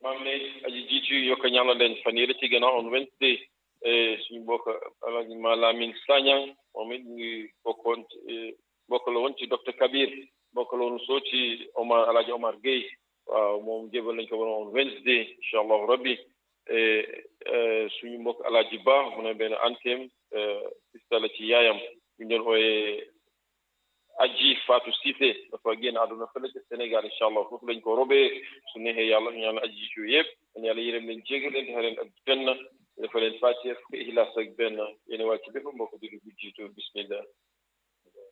maam ne aji jiitu yokka ñaanal leen fan yële ci gannaaw on Wednesday suñu mbokk alaji Malamine Sagnang moom it ñu ngi bokkoon bokk la woon ci docteur Kabir bokk la woon soo ci Omar alaji Omar Gueye waaw moom jébal nañ ko woon on Wednesday incha allahu rabbi suñu mbokk alaji Ba mu ne benn anteem sista la ci yaayam ñu doon ooyee aji Fatou Cissé dafa génn àdduna fële ca Sénégal incha allah foofu lañ ko robee su neexee yàlla ñu ñaan aji jiitu yëpp dañ yàlla yërëm leen jégal leen defa leen ak benn dafa leen fàccee fukki ihlaas ak benn yéen waa ci bépp mbokk julli bu jiitu bismillah